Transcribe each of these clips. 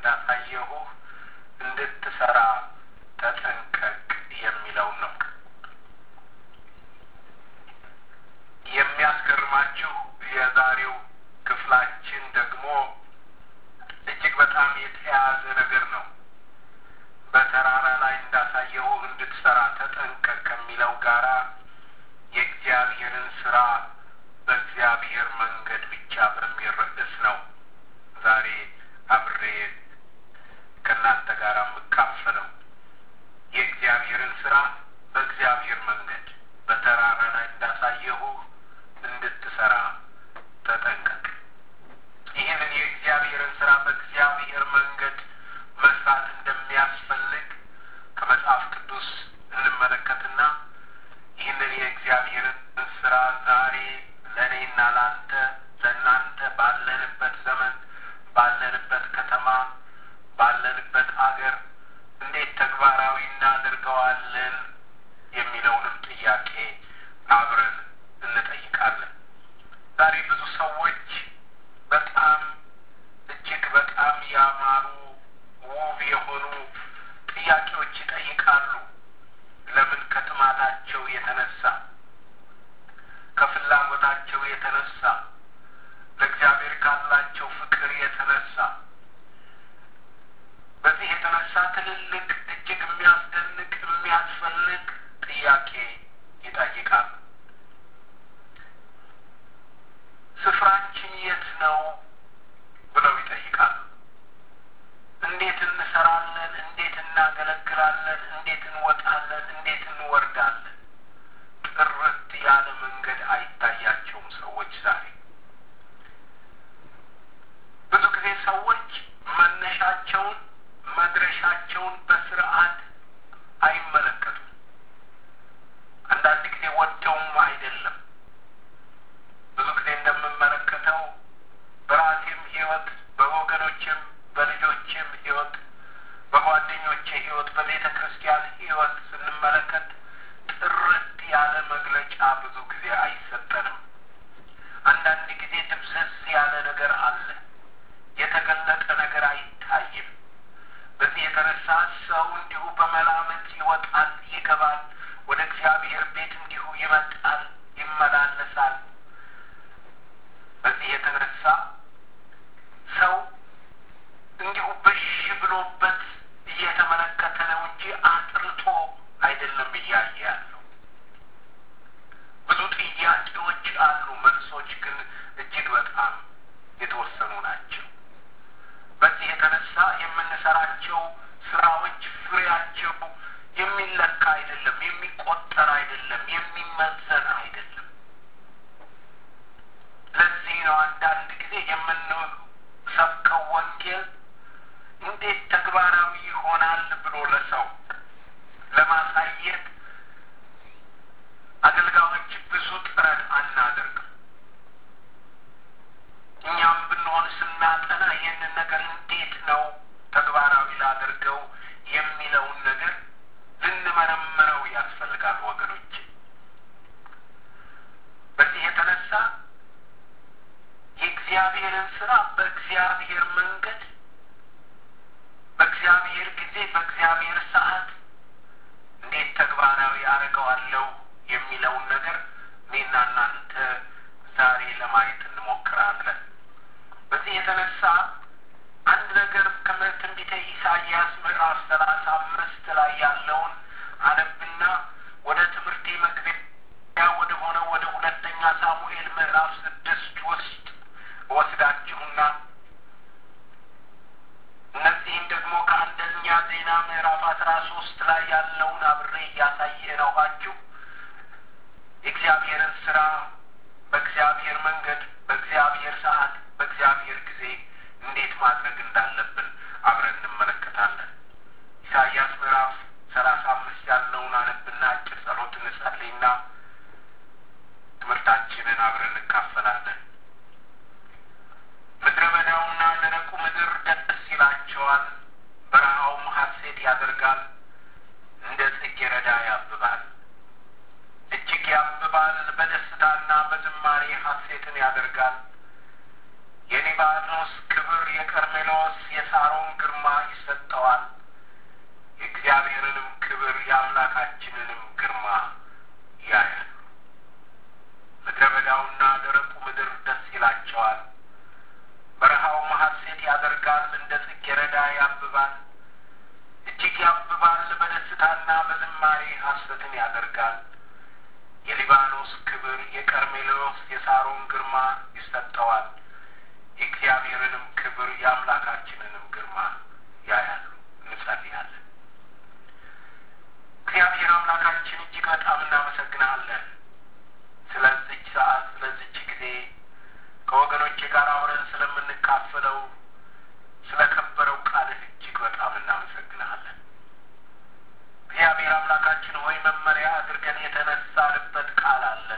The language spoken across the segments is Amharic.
እንዳሳየሁህ እንድትሰራ ተጠንቀቅ የሚለውን ነው። የሚያስገርማችሁ የዛሬው ክፍላችን ደግሞ እጅግ በጣም የተያያዘ ነገር ነው። በተራራ ላይ እንዳሳየሁህ እንድትሰራ ተጠንቀቅ ከሚለው ጋራ የእግዚአብሔርን ስራ በእግዚአብሔር መንገድ ብቻ በሚል ርዕስ ነው ዛሬ አብሬ ከእናንተ ጋር የምካፈለው። የእግዚአብሔርን ስራ በእግዚአብሔር መንገድ በተራራ ላይ እንዳሳየሁህ እንድትሰራ ተጠንቀቅ። ይህንን የእግዚአብሔርን ስራ በእግዚአብሔር መንገድ መስራት እንደሚያስፈልግ ከመጽሐፍ ቅዱስ እንመለከትና ይህንን የእግዚአብሔርን ስራ ዛሬ ለእኔና ለአንተ ለእናንተ ባለንበት ዘመን ባለንበት ከተማ ባለንበት አገር እንዴት ተግባራዊ እናደርገዋለን የሚለውንም ጥያቄ አብረን እንጠይቃለን። ዛሬ ብዙ ሰዎች በጣም እጅግ በጣም ያማሩ ውብ የሆኑ ጥያቄዎች ይጠይቃሉ። ለምን? ከጥማታቸው የተነሳ ከፍላጎታቸው የተነሳ ለእግዚአብሔር ካላቸው ፍቅር የተነሳ በዚህ የተነሳ ትልልቅ እጅግ የሚያስደንቅ የሚያስፈልግ ጥያቄ ይጠይቃሉ። ስፍራችን የት ነው ብለው ይጠይቃሉ። እንዴት እንሰራለን? እንዴት እናገለግላለን? እንዴት እንወጣለን? እንዴት እንወርዳለን? ጥርት ያለ መንገድ አይታያቸውም ሰዎች ዛሬ። ብዙ ጊዜ ሰዎች መነሻቸውን መድረሻቸውን በስርዓት አይመለከቱም። አንዳንድ ጊዜ ወደውም አይደለም። ብዙ ጊዜ እንደምመለከተው በራሴም ሕይወት በወገኖችም በልጆችም ሕይወት በጓደኞቼ ሕይወት በቤተ ክርስቲያን ሕይወት ስንመለከት ጥርት ያለ መግለጫ ብዙ ጊዜ አይሰጠንም። አንዳንድ ጊዜ ድብዘዝ ያለ ነገር አለ። የተገለጠ ነገር አይታይም። በዚህ የተነሳ ሰው እንዲሁ በመላመት ይወጣል፣ ይገባል። ወደ እግዚአብሔር ቤት እንዲሁ ይመጣል፣ ይመላለሳል። በዚህ የተነሳ ሰው እንዲሁ በሽ ብሎበት እየተመለከተ ነው እንጂ አጥርቶ አይደለም እያየ ያለው። ብዙ ጥያቄዎች አሉ፣ መልሶች ግን እጅግ በጣም የተወሰኑ ናቸው። በዚህ የተነሳ የምንሰራቸው ስራዎች ፍሬያቸው የሚለካ አይደለም፣ የሚቆጠር አይደለም፣ የሚመዘን አይደለም። ለዚህ ነው አንዳንድ ጊዜ የምንሰብከው ወንጌል እንዴት ተግባራዊ ይሆናል ብሎ ለሰው ለማሳየት አገልጋዮች ብዙ ጥረት አናደርግም። እኛም ብንሆን ስናጠና ይህንን ነገር እንዴት ነው ተግባራዊ ላደርገው የሚለውን ነገር ልንመረምረው ያስፈልጋል ወገኖች። በዚህ የተነሳ የእግዚአብሔርን ስራ በእግዚአብሔር መንገድ በእግዚአብሔር ጊዜ በእግዚአብሔር ሰዓት እንዴት ተግባራዊ አደርገዋለሁ የሚለውን ነገር እኔና እናንተ ዛሬ ለማየት እንሞክራለን። በዚህ የተነሳ አንድ ነገር ከትንቢተ ኢሳይያስ ምዕራፍ ሰላሳ አምስት ላይ ያለውን አነብና ወደ ትምህርቴ መግቢያ ወደ ሆነው ወደ ሁለተኛ ሳሙኤል ምዕራፍ ስድስት ውስጥ ወስዳችሁና እነዚህም ደግሞ ከአንደኛ ዜና ምዕራፍ አስራ ሶስት ላይ ያለውን አብሬ እያሳየ ነኋችሁ የእግዚአብሔርን ስራ በእግዚአብሔር መንገድ በእግዚአብሔር ሰዓት በእግዚአብሔር ጊዜ እንዴት ማድረግ እንዳለብን አብረን እንመለከታለን። ኢሳይያስ ምዕራፍ ሰላሳ አምስት ያለውን አነብና አጭር ጸሎት እንጸልይና ትምህርታችንን አብረን እንካፈላለን። ምድረ በዳውና ደረቁ ምድር ደስ ይላቸዋል፣ በረሃውም ሐሴት ያደርጋል፣ እንደ ጽጌረዳ ያብባል፣ እጅግ ያብባል፣ በደስታና በዝማሬ ሐሴትን ያደርጋል። የሊባኖስ ክብር፣ የቀርሜሎስ የሳሮን ግርማ ያብባል፣ እጅግ ያብባል። በደስታና በዝማሬ ሐሰትን ያደርጋል። የሊባኖስ ክብር የቀርሜሎስ የሳሮን ግርማ ይሰጠዋል። የእግዚአብሔርንም ክብር የአምላካችንንም ግርማ ያያሉ። እንጸልያለን። እግዚአብሔር አምላካችን እጅግ በጣም እናመሰግናለን ስለዚች ሰዓት ስለዚች ጊዜ ከወገኖቼ ጋር አብረን ስለምንካፈለው ስለ ከበረው ቃልህ እጅግ በጣም እናመሰግናለን። እግዚአብሔር አምላካችን ሆይ መመሪያ አድርገን የተነሳንበት ቃል አለን።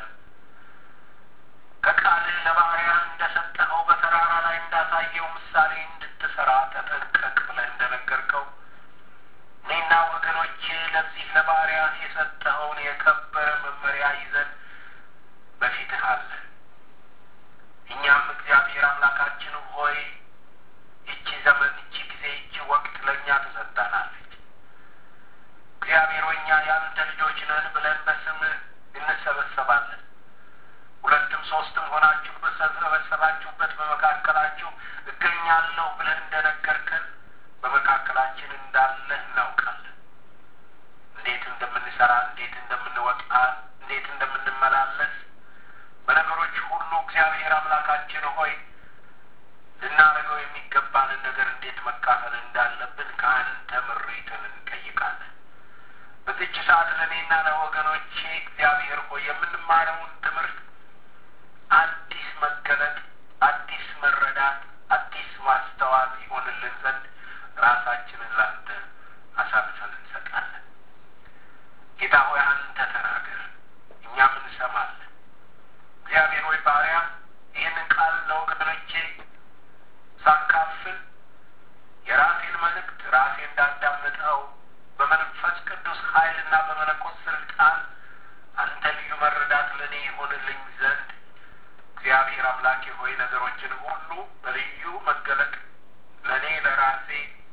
ከቃልህ ለባሪያ እንደሰጠኸው በተራራ ላይ እንዳሳየው ምሳሌ እንድትሰራ ተጠንቀቅ ብለህ እንደነገርከው እኔና ወገኖቼ ለዚህ ለባሪያ የሰጠኸውን የከበረ መመሪያ ይዘን በፊትህ አለን። እኛም እግዚአብሔር አምላካችን ሆይ ይቺ ዘመን፣ ይቺ ጊዜ፣ ይቺ ወቅት ለእኛ ትሰጠናለች። እግዚአብሔር ሆይ እኛ ያንተ ልጆች ነን ብለን በስምህ እንሰበሰባለን። ሁለትም ሶስትም ሆናችሁ በተሰበሰባችሁበት በመካከላችሁ እገኛለሁ ብለህ እንደነገርከን በመካከላችን እንዳለህ እናውቃለን። እንዴት እንደምንሰራ፣ እንዴት እንደምንወጣ፣ እንዴት እንደምንመላለስ በነገሮች ሁሉ እግዚአብሔር አምላካችን ሆይ ልናደርገው የሚገባንን ነገር እንዴት መካፈል እንዳለብን ከአንተ ምሪትን እንጠይቃለን። በዚች ሰዓት ለእኔና ለወገኖቼ እግዚአብሔር ሆይ የምንማረውን ትምህርት አዲስ መገለጥ፣ አዲስ መረዳት፣ አዲስ ማስተዋል ይሆንልን ዘንድ ራሳችንን ላንተ አሳልፈን እንሰጣለን። ጌታ ሆይ አንተ ተናገር፣ እኛም እንሰማለን። እግዚአብሔር ሆይ ባሪያ ይህንን ቃል ለወገኖቼ ሳካፍል የራሴን መልእክት ራሴ እንዳዳምጠው በመንፈስ ቅዱስ ኃይልና በመለኮት ስልጣን አንተ ልዩ መረዳት ለእኔ ይሆንልኝ ዘንድ እግዚአብሔር አምላኬ ሆይ ነገሮችን ሁሉ በልዩ መገለጥ ለእኔ ለራሴ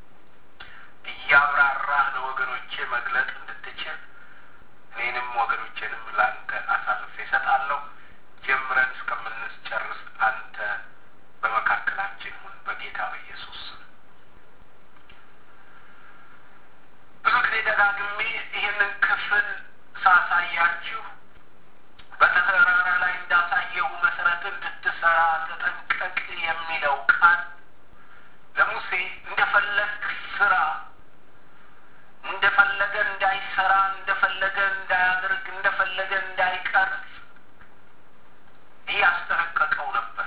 እያብራራህ ለወገኖቼ መግለጥ እንድትችል እኔንም ወገኖቼንም ለአንተ አሳልፌ እሰጣለሁ። ጀምረን እስከምንጨርስ አንተ በመካከላችን ሁን፣ በጌታ በኢየሱስ ስም። ብዙ ጊዜ ደጋግሜ ይህንን ክፍል ሳሳያችሁ በተራራ ላይ እንዳሳየሁ መሰረት እንድትሰራ ተጠንቀቅ የሚለው ቃል ለሙሴ እንደፈለግ ስራ፣ እንደፈለገ እንዳይሰራ፣ እንደፈለገ እንዳያደርግ፣ እንደፈለገ እንዳይቀርጽ እያስጠነቀቀው ነበር።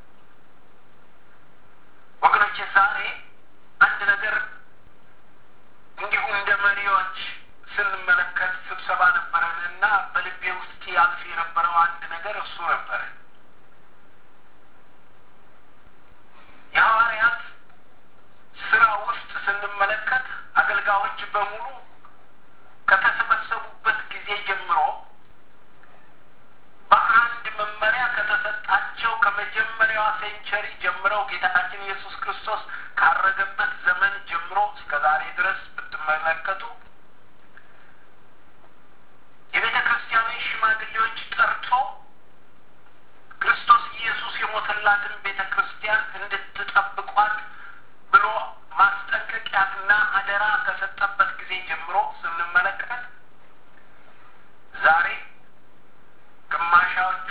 ወገኖቼ ዛሬ አንድ ነገር እንዲሁ እንደ መሪዎች ስንመለከት ስብሰባ ነበረን እና በልቤ ውስጥ ያልፍ የነበረው አንድ ነገር እሱ ነበረ። የሐዋርያት ስራ ውስጥ ስንመለከት አገልጋዮች በሙሉ ከተሰበሰቡበት ጊዜ ጀምሮ በአንድ መመሪያ ከተሰጣቸው ከመጀመሪያዋ ሴንቸሪ ጀምረው ጌታችን ኢየሱስ ክርስቶስ ካረገበት ዘመን ጀምሮ እስከ ዛሬ ድረስ ብትመለከቱ የቤተ ክርስቲያንን ሽማግሌዎች ጠርቶ ክርስቶስ ኢየሱስ የሞተላትን ቤተ ክርስቲያን እንድትጠብቋት ብሎ ማስጠንቀቂያትና አደራ ከሰጠበት ጊዜ ጀምሮ ስንመለከት ዛሬ ግማሻዎቹ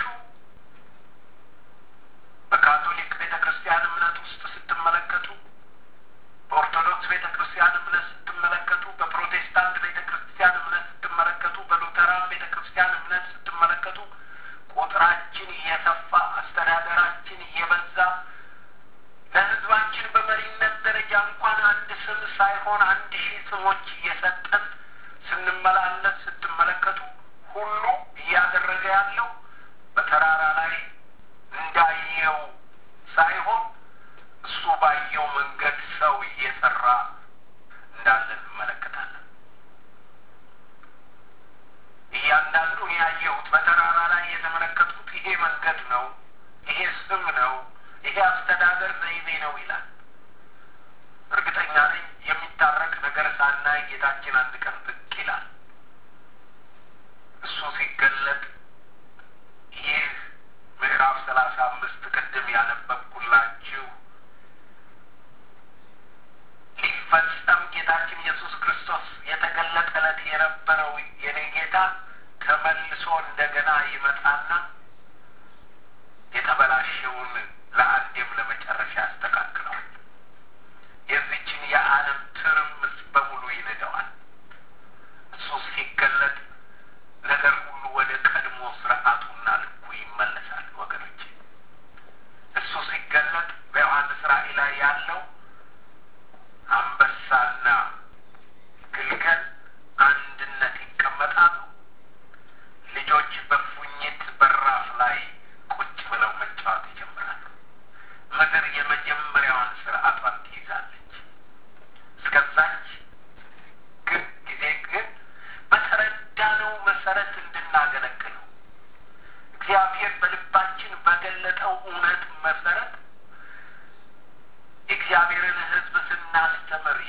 በካቶሊክ ቤተ ክርስቲያን እምነት ውስጥ ስትመለከቱ፣ በኦርቶዶክስ ቤተ ክርስቲያን እምነት ስትመለከቱ፣ በፕሮቴስታንት ቤተ ክርስቲያን እምነት ስትመለከቱ፣ በሉተራን ቤተ ክርስቲያን እምነት ስትመለከቱ ቁጥራችን እየሰፋ አስተዳደራችን እየበዛ ለሕዝባችን በመሪነት ደረጃ እንኳን አንድ ስም ሳይሆን አንድ ሺህ ስሞች እየሰጠን ስንመላለስ ስትመለከቱ ሁሉ እያደረገ ያለው በተራራ ላይ እንዳየው ሳይሆን እሱ ባየው መንገድ ሰው እየሰራ እንዳለ እንመለከታለን። እያንዳንዱ ያየሁት በተራራ ላይ የተመለከቱት ይሄ መንገድ ነው፣ ይሄ ስም ነው፣ ይሄ አስተዳደር ዘይቤ ነው ይላል። እርግጠኛ ነኝ የሚታረቅ ነገር ሳናይ ጌታችን አንድ ቀን ብቅ ይላል። እሱ ሲገለጥ ይህ ምዕራፍ ሰላሳ አምስት ቅድም ያነበብኩላችሁ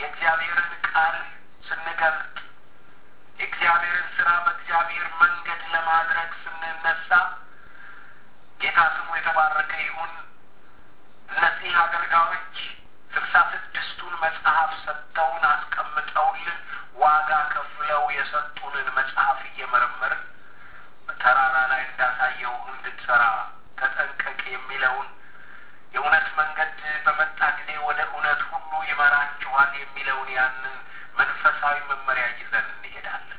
የእግዚአብሔርን ቃል ስንገልጥ የእግዚአብሔርን ስራ በእግዚአብሔር መንገድ ለማድረግ ስንነሳ ጌታ ስሙ የተባረከ ይሁን። እነዚህ አገልጋዮች ስልሳ ስድስቱን መጽሐፍ ሰጥተውን አስቀምጠውልን ዋጋ ከፍለው የሰጡንን መጽሐፍ እየመረመርን በተራራ ላይ እንዳሳየው እንድትሰራ ተጠንቀቅ የሚለውን የእውነት መንገድ በመጣ ጊዜ ወደ እውነት ሁሉ ይመራችኋል የሚለውን ያንን መንፈሳዊ መመሪያ ይዘን እንሄዳለን።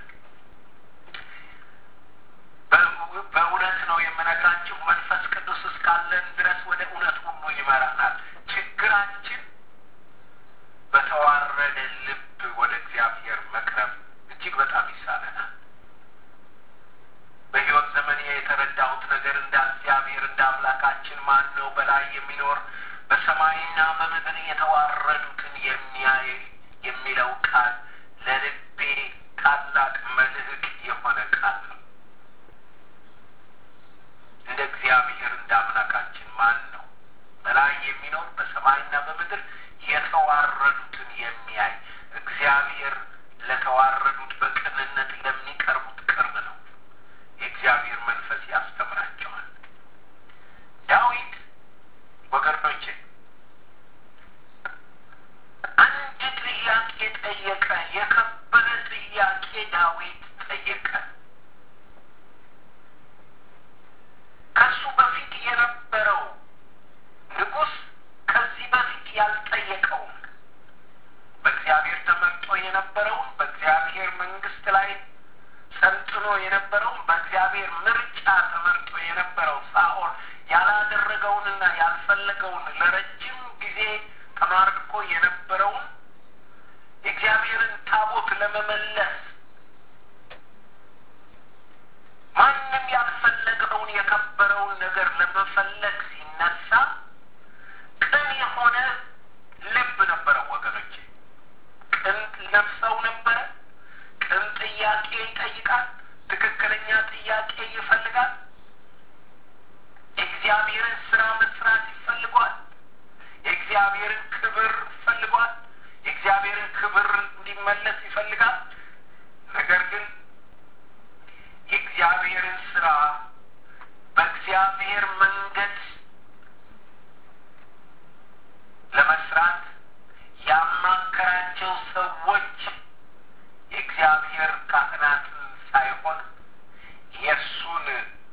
በእውነት ነው የምነግራችሁ። መንፈስ ቅዱስ እስካለን ድረስ ወደ እውነት ሁሉ ይመራናል። ችግራችን በተዋረደ ልብ ወደ እግዚአብሔር መቅረብ እጅግ በጣም ይሳነናል። በሕይወት ዘመን የተረዳሁት ነገር እንደ እግዚአብሔር እንደ አምላካችን ማን ነው በላይ የሚኖር በሰማይና በምድር የተዋረዱትን የሚያይ የሚለው ቃል ለልቤ ታላቅ መልህቅ የሆነ ቃል ነው። እንደ እግዚአብሔር እንደ አምላካችን ማን ነው በላይ የሚኖር በሰማይና በምድር የተዋረዱትን የሚያይ እግዚአብሔር ለተዋረዱት በቅንነት ለሚቀርቡት ቅርብ ነው። የእግዚአብሔር መንፈስ ያስተምራቸዋል። ዳዊት ወገኖቼ አንድ ጥያቄ ጠየቀ። የከበረ ጥያቄ ዳዊት ጠየቀ። ከሱ በፊት የነበረው ንጉሥ ከዚህ በፊት ያልጠየቀውን በእግዚአብሔር ተመርጦ የነበረውን በእግዚአብሔር መንግስት ላይ ሰልጥኖ የነበረውን በእግዚአብሔር ምርጫ ተመርጦ የነበረው ሳኦል ያላደረገውንና ያልፈለገውን ለረጅም ጊዜ ተማርኮ የነበረውን የእግዚአብሔርን ታቦት ለመመለስ ማንም ያልፈለገውን የከበረውን ነገር ለመፈለግ ሲነሳ ቅን የሆነ ልብ ነበረው ወገኖቼ። ቅን ነፍሰው ነበረ። ቅን ጥያቄ ይጠይቃል። ትክክለኛ ጥያቄ ይፈልጋል። የእግዚአብሔርን ስራ መስራት ይፈልጓል። የእግዚአብሔርን ክብር ይፈልጓል። የእግዚአብሔርን ክብር እንዲመለስ ይፈልጋል። ነገር ግን የእግዚአብሔርን ስራ በእግዚአብሔር መንገድ ለመስራት ያማከራቸው ሰዎች የእግዚአብሔር ካህናትን ሳይሆን የእሱን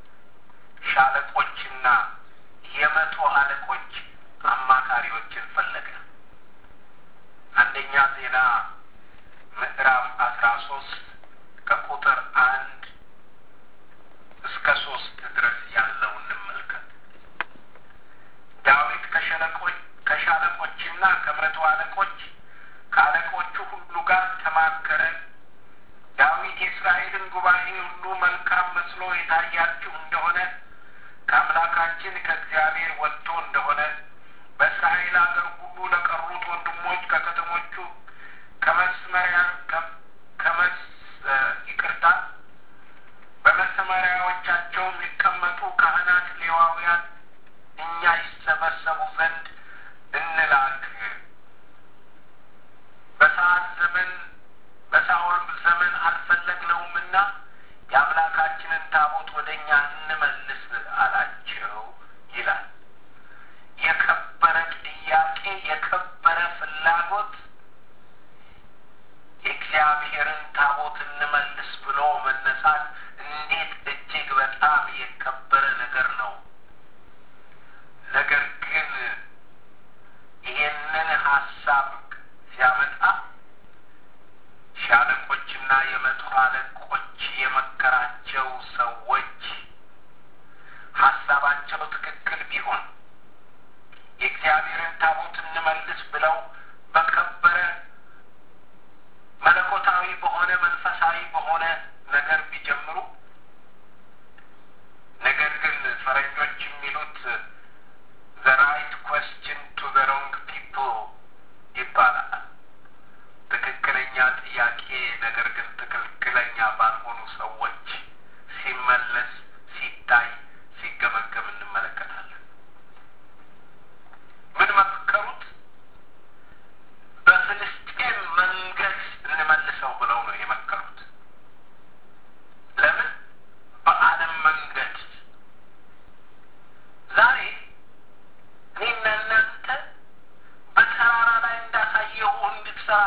ሻለቆችና የመቶ አለቆች አማካሪዎችን ፈለገ። አንደኛ ዜና ምዕራፍ አስራ ሶስት ከቁጥር አንድ እስከ ሶስት ድረስ ያለው እንመልከት። ዳዊት ከሸለቆች ከሻለቆችና ከመቶ አለቆች ከአለቆቹ ሁሉ ጋር ተማከረ። ዳዊት የእስራኤልን ጉባኤ ሁሉ መልካም መስሎ የታያችሁ እንደሆነ ከአምላካችን ከእግዚአብሔር ወጥቶ እንደሆነ በእስራኤል አገር ሁሉ ለቀሩት ወንድሞች ከከተሞቹ ከመስመሪያ ከመስ ይቅርታ በመሰመሪያዎቻቸው የሚቀመጡ ካህናት፣ ሌዋውያን እኛ ይሰበሰቡ ዘንድ እንላክ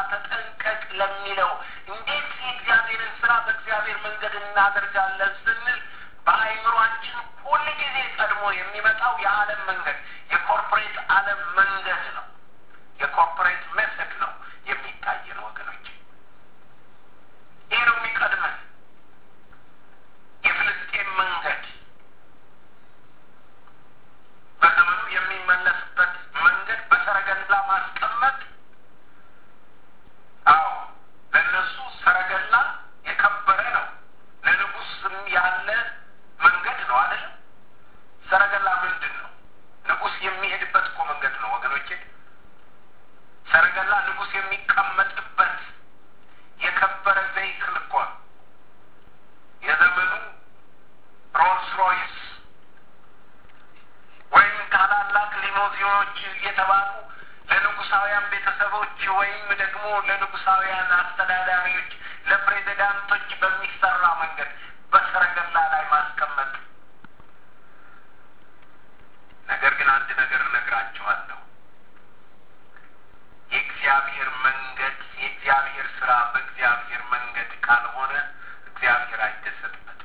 ተጠንቀቅ ለሚለው እንዴት የእግዚአብሔርን ስራ በእግዚአብሔር መንገድ እናደርጋለን ስንል በአይምሯችን ሁል ጊዜ ቀድሞ የሚመጣው የዓለም መንገድ የኮርፖሬት ዓለም መንገድ ነው። የኮርፖሬት ሜሰድ ነው የሚታየን ወገኖች። ይህ ነው የሚቀድመን። የፍልስጤም መንገድ በዘመኑ የሚመለስበት መንገድ በሰረገላ ማስቀመጥ። አዎ ለእነሱ ሰረገላ የከበረ ነው። ለንጉስም ያለ መንገድ ነው አይደለም። ሰረገላ ምንድን ነው? ንጉስ የሚሄድበት እኮ መንገድ ነው ወገኖቼ። ሰረገላ ንጉስ የሚቀመጥበት የከበረ ቬይክል እኮ ነው። የዘመኑ ሮልስ ሮይስ ወይም ታላላቅ ሊሞዚኖች እየተባሉ ለንጉሳውያን ቤተሰቦች ወይም ደግሞ ለንጉሳውያን አስተዳዳሪዎች፣ ለፕሬዚዳንቶች በሚሰራ መንገድ በሰረገላ ላይ ማስቀመጥ። ነገር ግን አንድ ነገር እነግራችኋለሁ። የእግዚአብሔር መንገድ የእግዚአብሔር ስራ በእግዚአብሔር መንገድ ካልሆነ እግዚአብሔር አይደሰትበትም።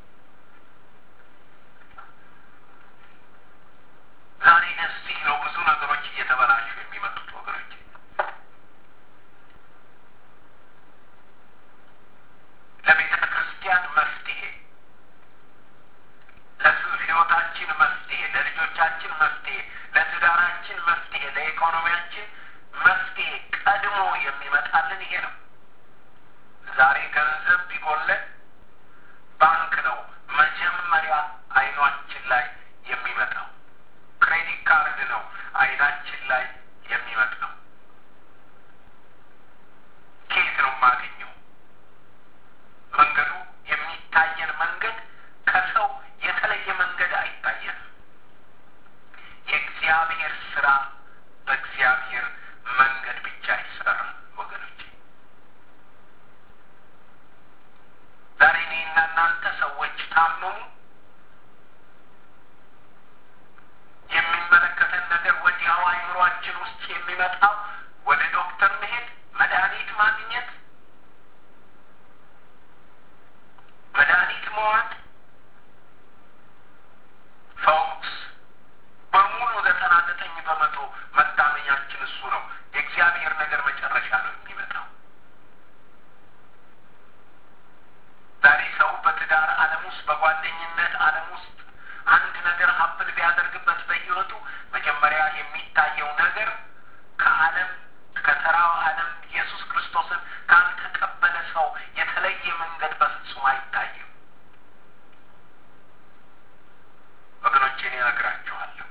ዛሬ እዚህ ነው ብዙ ነገሮች እየተበላሹ የሚመጡት ወገኖች። ለቤተ ክርስቲያን መፍትሄ፣ ለሕይወታችን መፍትሄ፣ ለልጆቻችን መፍትሄ፣ ለትዳራችን መፍትሄ፣ ለኢኮኖሚያችን መፍትሄ ቀድሞ የሚመጣልን ይሄ ነው። ዛሬ ገንዘብ ቢጎለን ባንክ ነው መጀመሪያ አይኗችን ላይ የሚመጣው። ክሬዲት ካርድ ነው አይናችን ላይ የሚመጣው። ከየት ነው የማገኘው? መንገዱ የሚታየን መንገድ ከሰው የተለየ መንገድ አይታየንም። የእግዚአብሔር ስራ በእግዚአብሔር መንገድ ብቻ ይሰራል ወገኖች። ዛሬ እኔና እናንተ ሰዎች ታመሙ የሚመለከተን ነገር ወዲያው አይምሯችን ውስጥ የሚመጣው ወደ ዶክተር መሄድ፣ መድኃኒት ማግኘት፣ መድኃኒት መዋጥ ፎክስ በሙሉ ዘጠና ዘጠኝ በመቶ መታመኛችን እሱ ነው። የእግዚአብሔር ነገር መጨረሻ ነው የሚመጣው። ዛሬ ሰው በትዳር ዓለም ውስጥ በጓደኝነት ዓለም ውስጥ አንድ ነገር ሀብል ቢያደርግበት በሕይወቱ መጀመሪያ የሚታየው ነገር ከዓለም ከተራው ዓለም ኢየሱስ ክርስቶስን ካልተቀበለ ሰው የተለየ መንገድ በፍጹም አይታይም። ወገኖቼ እኔ እነግራችኋለሁ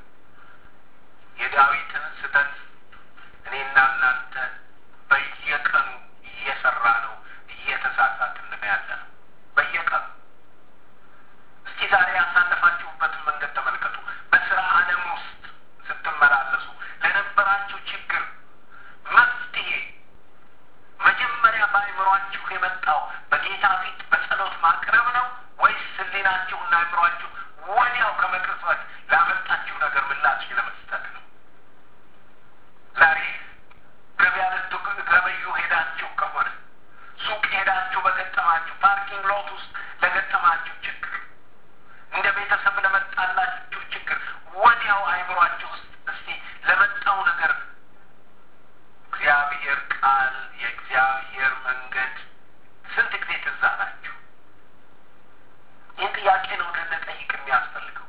የዳዊትን ስህተት እኔና እናንተ በየቀኑ እየሰራ ነው እየተሳሳትን ያለ ነው በየቀኑ እስኪ ዛሬ ያሳለፋችሁበትን መንገድ ተመልከቱ። በስራ ዓለም ውስጥ ስትመላለሱ ለነበራችሁ ችግር መፍትሄ መጀመሪያ በአእምሯችሁ የመጣው በጌታ ፊት በጸሎት ማቅረብ ነው ወይስ ሕሊናችሁና አእምሯችሁ ወዲያው ከመቅጽበት ላመጣችሁ ነገር ምላሽ ለመስጠት ነው? ዛሬ ገበያ ልትገበዩ ሄዳችሁ ከሆነ ሱቅ ሄዳችሁ በገጠማችሁ ፓርኪንግ ሎት ውስጥ ለገጠማችሁ ችግር እንደ ቤተሰብ ለመጣላችሁ ችግር ወዲያው አይምሯችሁ ውስጥ እስቲ ለመጣው ነገር እግዚአብሔር ቃል የእግዚአብሔር መንገድ ስንት ጊዜ ትዝ አላችሁ? ይህን ጥያቄ ነው ልንጠይቅ የሚያስፈልገው።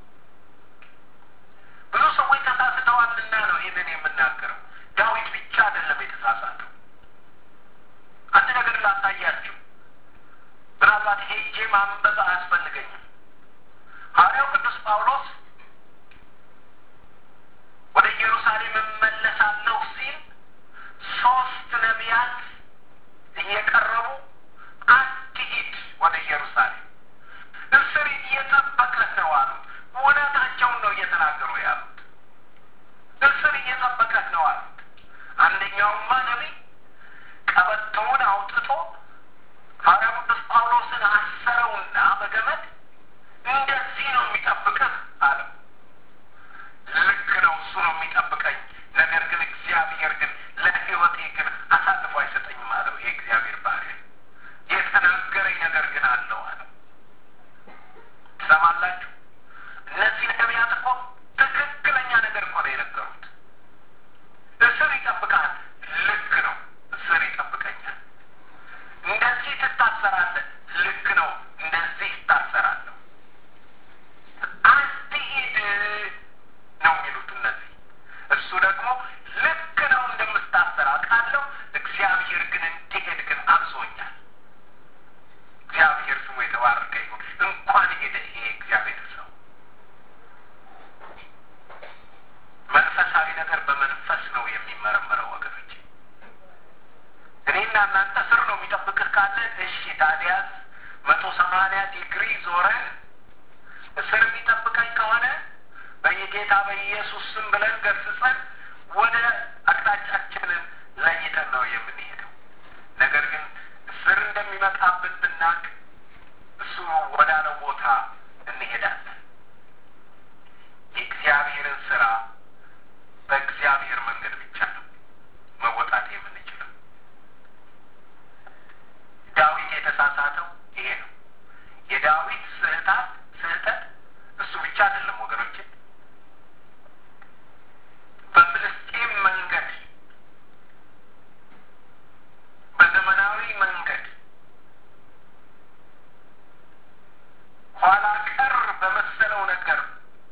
ብዙ ሰዎች ተሳስተዋልና ነው ይህንን የምናገረው። ዳዊት ብቻ አይደለም የተሳሳተው። አንድ ነገር ላሳያችሁ። ምናልባት ሄጄ ማንበብ አያስፈልገኝም። ሐዋርያው ቅዱስ ጳውሎስ ወደ ኢየሩሳሌም እመለሳለሁ ሲል ሶስት ነቢያት እየቀረቡ አትሂድ ወደ ኢየሩሳሌም እስር እየጠበቀህ ነው አሉት። እውነታቸውን ነው እየተናገሩ ያሉት። እስር እየጠበቀህ ነው አሉት። አንደኛውማ ነቢይ ቀበቶውን አውጥቶ ሐዋርያው ቅዱስ ጳውሎስን አሰረውና እናንተ ስር ነው የሚጠብቅህ ካለ እሺ፣ ታዲያስ መቶ ሰማንያ ዲግሪ ዞረን እስር የሚጠብቀኝ ከሆነ በየጌታ በኢየሱስ ስም ብለን ገስጸን ወደ አቅጣጫችንን ለይተን ነው የምንሄደው። ነገር ግን እስር እንደሚመጣብን ብናቅ እሱ ወዳለው ቦታ እንሄዳለን። የእግዚአብሔርን ስራ በእግዚአብሔር መንገድ ብቻ ነው መወጣት የምንችለው። ዳዊት የተሳሳተው ይሄ ነው። የዳዊት ስህታት ስህተት እሱ ብቻ አይደለም ወገኖች፣ በፍልስጤም መንገድ በዘመናዊ መንገድ ኋላ ቀር በመሰለው ነገር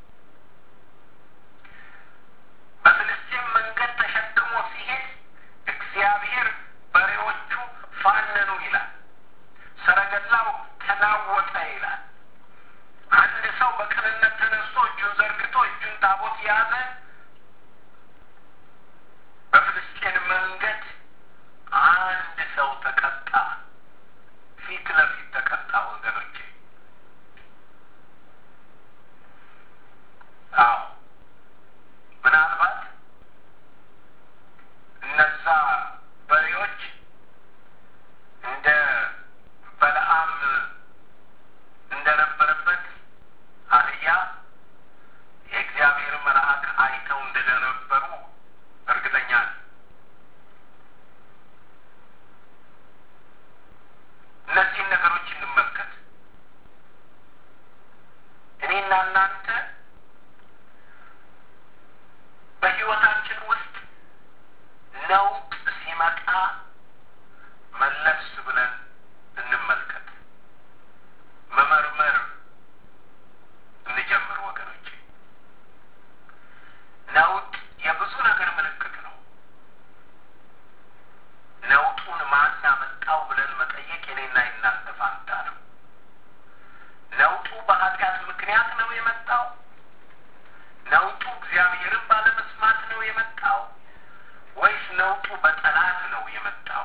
በፍልስጤም መንገድ ተሸክሞ ሲሄድ እግዚአብሔር በሬዎቹ ፋነኑ ይላል። ሰረገላው ተናወጠ ይላል። አንድ ሰው በቅንነት ተነስቶ እጁን ዘርግቶ እጁን ታቦት የያዘ በፍልስጤን መንገድ አንድ ሰው ተቀጣ። ፊት ለፊት ተቀጣ ወገኖቼ። አዎ ምናልባት እነዛ በሬዎች እንደ በለዓም እንደነበረበት አህያ የእግዚአብሔር መልአክ አይተው እንደነበሩ እርግጠኛ ነኝ። እነዚህን ነገሮች እንመልከት። እኔና እናንተ በሕይወታችን ውስጥ ነውጥ ሲመጣ መለስ ብለን እንመልከት፣ መመርመር እንጀምር ወገኖቼ። ነውጥ የብዙ ነገር ምልክት ነው። ነውጡን ማን አመጣው ብለን መጠየቅ የኔና የናንተ ፋንታ ነው። ነውጡ በኃጢአት ምክንያት ነው የመጣው? ነውጡ እግዚአብሔርን ባለመስማት ነው የመጣው? ወይስ ነውጡ በጠላት ነው የመጣው?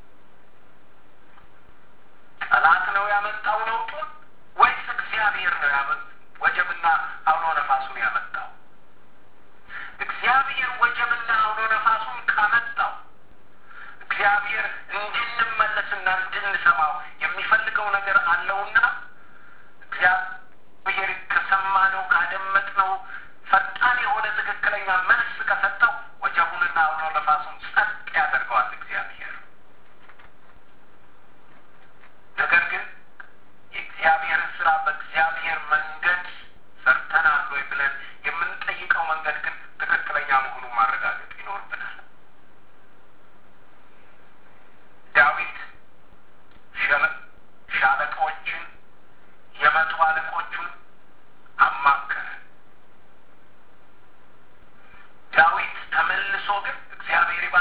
ጠላት ነው ያመጣው ነውጡን ወይስ እግዚአብሔር ነው ያመ ወጀብና አውሎ ነፋሱን ያመጣው? እግዚአብሔር ወጀብና አውሎ ነፋሱን ካመጣው እግዚአብሔር እንድንመለስና እንድንሰማው የሚፈልገው ነገር አለውና እግዚአብሔር ከሰማነው ካደመጥነው ፈጣን የሆነ ትክክለኛ መልስ ከሰጠው ወጀቡንና አውሎ ነፋሱን ጸጥ ያደርገዋል እግዚአብሔር። ነገር ግን የእግዚአብሔርን ስራ በእግዚአብሔር መንገድ ሰርተናል ወይ ብለን የምንጠይቀው መንገድ ግን ትክክለኛ መሆኑን ማረጋገጥ ይኖርብናል። ዳዊት ሻለቆችን የመቶ አለቆቹን አማከረ። ዳዊት ተመልሶ ግን እግዚአብሔር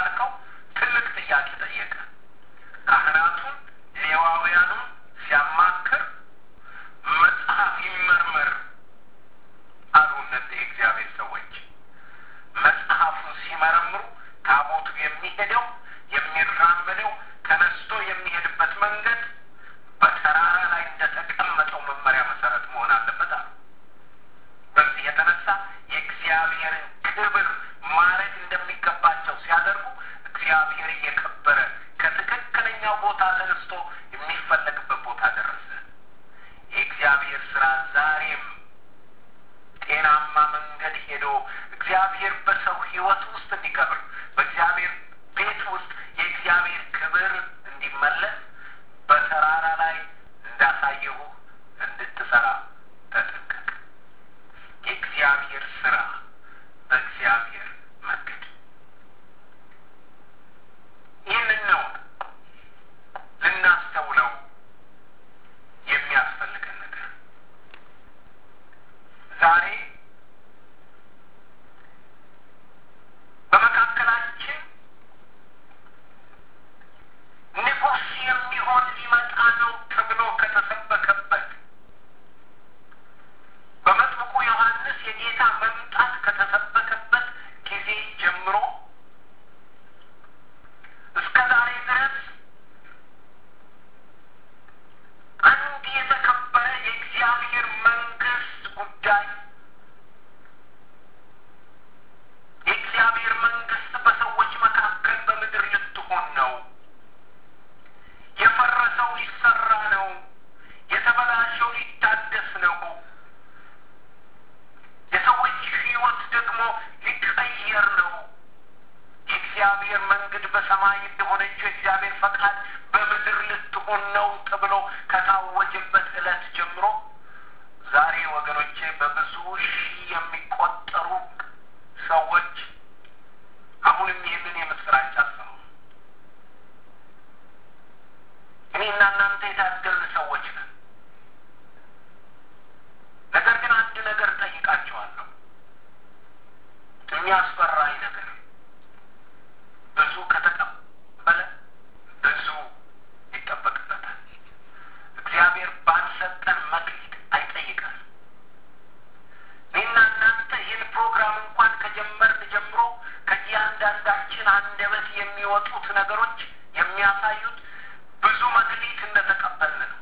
የፈረሰው ሊሰራ ነው። የተበላሸው ሊታደስ ነው። የሰዎች ሕይወት ደግሞ ሊቀየር ነው። የእግዚአብሔር መንገድ በሰማይ እንደሆነችው የእግዚአብሔር ፈቃድ በምድር ልትሆን ነው ተብሎ ከታወጀበት ዕለት ጀምሮ ዛሬ ወገኖቼ በብዙ ሺህ የሚቆጠሩ ሰዎች አሁንም ይህንን የምስራች አሰሙ። እኔና እናንተ የታደልን ሰዎች ነን። ነገር ግን አንድ ነገር ጠይቃቸዋለሁ። የሚያስፈራኝ ነገር ብዙ ከተቀበለ ብዙ ይጠበቅበታል። እግዚአብሔር ባልሰጠን መክሊት አይጠይቀን። እኔና እናንተ ይህን ፕሮግራም እንኳን ከጀመርን ጀምሮ ከእያንዳንዳችን አንደበት የሚወጡት ነገሮች የሚያሳዩት ብዙ መክሊት እንደተቀበልን ነው።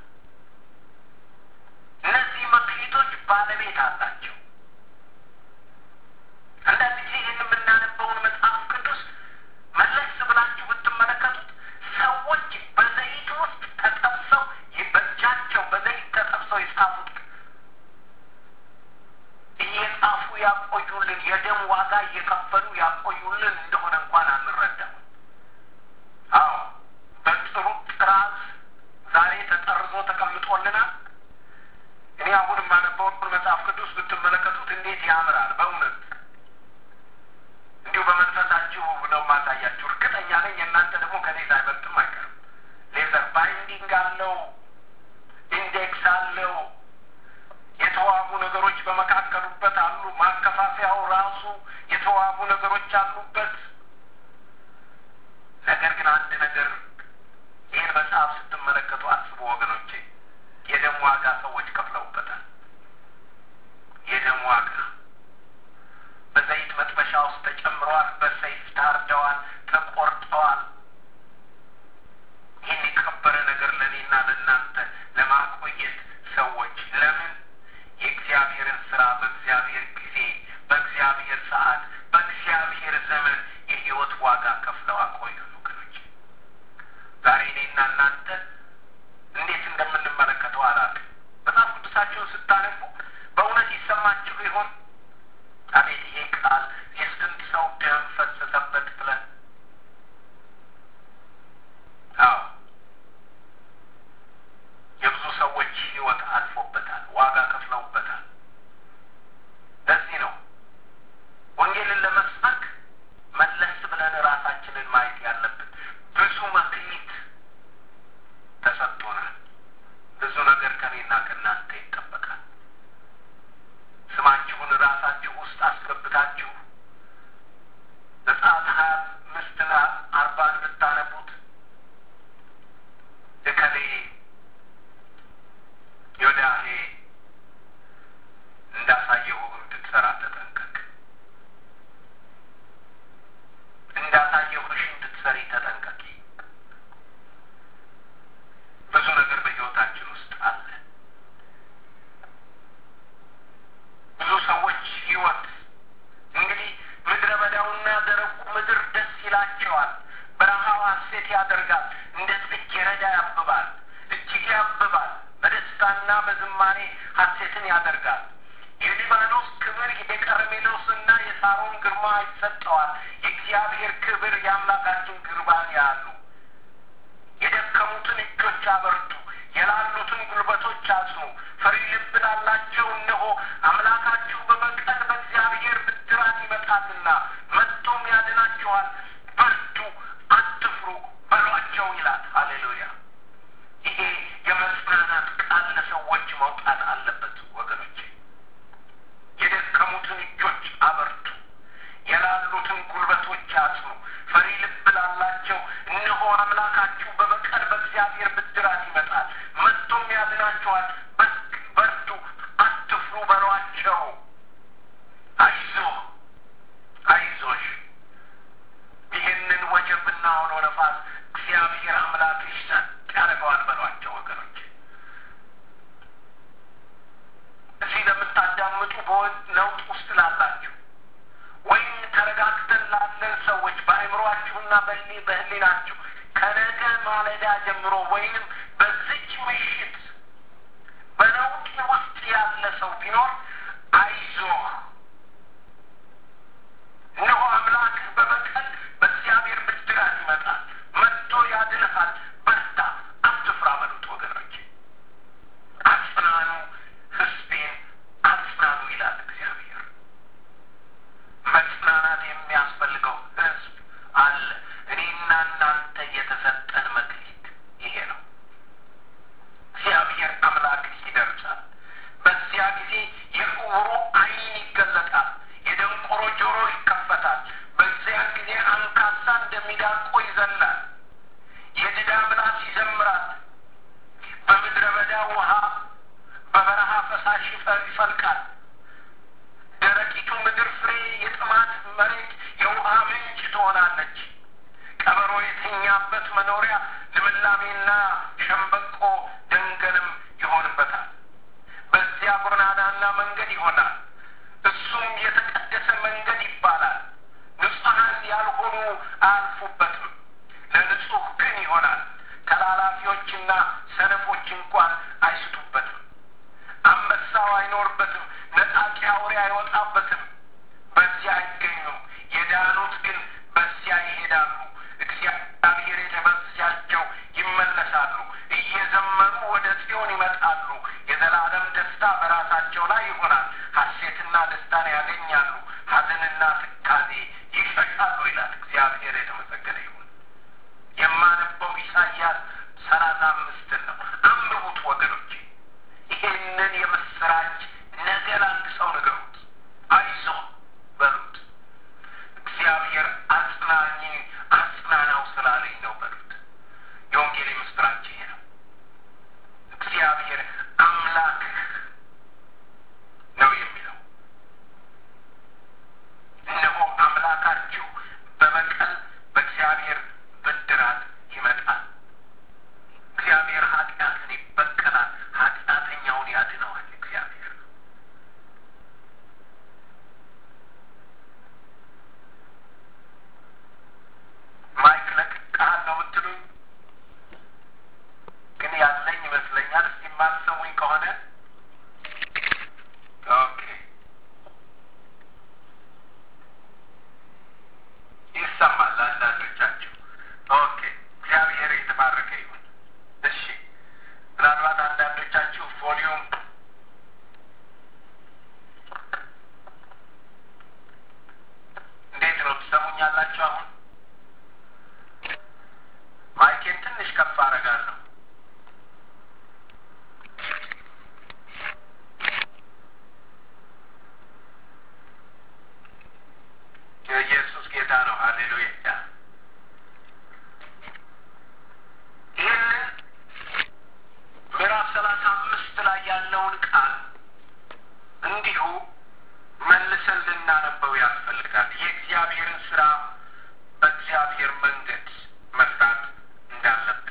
እነዚህ መክሊቶች ባለቤት አላቸው። አንዳንድ ጊዜ ይህን የምናነበውን መጽሐፍ ቅዱስ መለስ ብላችሁ ብትመለከቱት ሰዎች በዘይት ውስጥ ተጠብሰው በእጃቸው በዘይት ተጠብሰው የጻፉት እየጻፉ ያቆዩልን የደም ዋጋ እየከፈሉ ያቆዩልን እንደሆነ እንኳን አንረዳም። አዎ በጥሩ ጥራዝ ዛሬ ተጠርዞ ተቀምጦልናል። እኔ አሁን የማነበውን መጽሐፍ ቅዱስ ብትመለከቱት እንዴት ያምራል! በእውነት እንዲሁ በመንፈሳችሁ ነው ማሳያችሁ። እርግጠኛ ነኝ የእናንተ ደግሞ ከኔ ሳይበልጥም አይቀርም። ሌዘር ባይንዲንግ አለው፣ ኢንዴክስ አለው፣ የተዋቡ ነገሮች በመካከሉበት አሉ። ማከፋፈያው ራሱ የተዋቡ ነገሮች አሉበት። ነገር ግን አንድ ነገር ይህን መጽሐፍ ስትመለከቱ አስቡ ወገኖቼ፣ የደም ዋጋ ሰዎች ከፍለውበታል። የደም ዋጋ በዘይት መጥበሻ ውስጥ ተጨምረዋል። በሰይፍ ታርደዋል፣ ተቆርጠዋል። ይህን የከበረ ነገር ለእኔና ለእናንተ ለማቆየት ሰዎች ለምን የእግዚአብሔርን ስራ በእግዚአብሔር ጊዜ፣ በእግዚአብሔር ሰዓት፣ በእግዚአብሔር ዘመን የህይወት ዋጋ ከፍለው አቆዩ ወገኖች። ዛሬ እኔና እናንተ እንዴት እንደምንመለከተው አላውቅም። መጽሐፍ ቅዱሳችሁን ስታነቡ በእውነት ይሰማችሁ ይሆን? አቤት ይሄ ቃል የስንት ሰው ደም ፈሰሰበት ብለን። አዎ የብዙ ሰዎች ህይወት አልፎበታል፣ ዋጋ ከፍለውበታል። ለዚህ ነው ወንጌልን ለመስበክ መለስ ብለን ራሳችንን ማየት ያለብን። ብዙ መክሊት ተሰጥቶናል። ብዙ ነገር ከኔና ከእናንተ ይጠበቃል። ስማችሁን ራሳችሁ ውስጥ አስገብታችሁ ዘጸአት ሀያ አምስትና አርባን ብታነቡት እከሌ ዮዳሄ እንዳሳየሁ እንድትሰራ ተጠንቀቅ፣ እንዳሳየሁሽ እንድትሰሪ ተጠንቀቂ። ብዙ ነገር በህይወታችን ውስጥ አለ። ብዙ ሰዎች ህይወት እንግዲህ ምድረ በዳውና ደረቁ ምድር ደስ ይላቸዋል። በረሃው ሐሴት ያደርጋል። እንደ ጽጌረዳ ያብባል፣ እጅግ ያብባል። በደስታና በዝማሬ ሐሴትን ያደርጋል። የሊባኖስ ክብር የቀርሜሎስና የሳሮን ግርማ ይሰጠዋል። የእግዚአብሔር ክብር የአምላካችን ግርባን ያሉ የደከሙትን እጆች አበርቱ፣ የላሉትን ጉልበቶች አጽኑ። ፈሪ ልብ ላላቸው እነሆ አምላካችሁ በበቀል በእግዚአብሔር ብድራት ይመጣልና መጥቶም ያድናችኋል። በርቱ፣ አትፍሩ በሏቸው ይላል። ሃሌሉያ! ይሄ የመጽናናት ቃል ለሰዎች መውጣት አለበት ወገኖቼ። የደከሙትን እጆች አበርቱ፣ የላሉትን ጉልበቶች አጽኑ። ፈሪ ልብ ላላቸው እነሆ አምላካችሁ በበቀል በእግዚአብሔር ብድራት ይመጣል፣ መጥቶም ያድናችኋል። በርቱ፣ አትፍሩ በሏቸው። አይዞህ፣ አይዞሽ። ይህንን ወጀብና አውሎ ነፋስ እግዚአብሔር አምላክሽ ጸጥ ያደርገዋል በሏቸው ወገኖች። እዚህ ለምታዳምጡ በነውጥ ውስጥ ላላችሁ ወይም ተረጋግተን ላለን ሰዎች በአእምሯችሁና በህሊ በህሊናችሁ ከነገ ማለዳ ጀምሮ ወይንም በዚህ ምሽት በነውጥ ውስጥ ያለ ሰው ቢኖር አይዞህ፣ እነሆ አምላክህ በበቀል በእግዚአብሔር ብድራት ይመጣል፣ መጥቶ ያድንሃል። በርታ፣ አትፍራ በሉት ወገኖች። አጽናኑ፣ ሕዝቤን አጽናኑ ይላል እግዚአብሔር። መጽናናት የሚያስፈልገው ሕዝብ አለ። እኔና እናንተ የተሰጠን መክሊት ይሄ ነው። እግዚአብሔር አምላክ ይደርሳል። በዚያ ጊዜ የዕውሩ ዓይን ይገለጣል፣ የደንቆሮ ጆሮ ይከፈታል። በዚያ ጊዜ አንካሳ እንደሚዳቆ ይዘላል፣ የድዳ ምላስ ይዘምራል። በምድረ በዳ ውሃ፣ በበረሃ ፈሳሽ ይፈልቃል። ደረቂቱ ምድር ፍሬ፣ የጥማት መሬት የውሃ ምንጭ ትሆናለች። ቀበሮ የተኛበት መኖሪያ ልምላሜና ሸምበቆ ደንገልም ይሆንበታል። በዚያ ጎዳናና መንገድ ይሆናል፣ እሱም የተቀደሰ መንገድ ይባላል። ንጹሐን ያልሆኑ አያልፉበትም፣ ለንጹሕ ግን ይሆናል። ተላላፊዎችና ሰነፎች እንኳን አይስቱበትም። አንበሳው አይኖርበትም፣ ነጣቂ አውሬ አይወጣበትም። በዚያ አይገኙም። የዳኑት ግን በዚያ ይሄዳሉ። እግዚአብሔር የተበዛቸው ይመለሳሉ፣ እየዘመሩ ወደ ጽዮን ይመጣሉ። የዘላለም ደስታ በራሳቸው ላይ ይሆናል። ሐሴትና ደስታን ያገኛሉ፣ ሐዘንና ትካዜ ይሸሻሉ ይላል። እግዚአብሔር የተመሰገነ ይሁን። የማነበው ኢሳይያስ ሰላሳ አምስትን ነው። አንብቡት ወገኖቼ። ይሄንን የምስራች ነገ ለአንድ ሰው ንገሩት። አይዞ በሉት። እግዚአብሔር አጽናኝ አጽናናው ስላለኝ ነው በሉት። የወንጌል ምስራች ይሄ ነው። እግዚአብሔር አምላክህ ነው የሚለው። እነሆ አምላካችሁ በበቀል በእግዚአብሔር ብድራት ይመጣል። እግዚአብሔር ኃጢአትን ይበቀላል፣ ኃጢአተኛውን ያድነዋል። እግዚአብሔር ማይክ ለቅቄሃል ነው የምትሉኝ? ግን ያለኝ ይመስለኛል። እስቲ የማትሰሙኝ ከሆነ ኦኬ፣ ይሰማል ለአንዳንዶቻችሁ። ኦኬ፣ እግዚአብሔር የተባረከ ይሁን። እሺ፣ ምናልባት አንዳንዶቻችሁ ቮሊዩም እንዴት ነው ትሰሙኛላችሁ? አሁን ማይኬን ትንሽ ከፍ አደርጋለሁ። የኢየሱስ ጌታ ነው። ሀሌሉያ። ይህንን ምዕራፍ ሰላሳ አምስት ላይ ያለውን ቃል እንዲሁ መልሰን ልናነበው ያስፈልጋል። የእግዚአብሔርን ስራ በእግዚአብሔር መንገድ መስራት እንዳለብን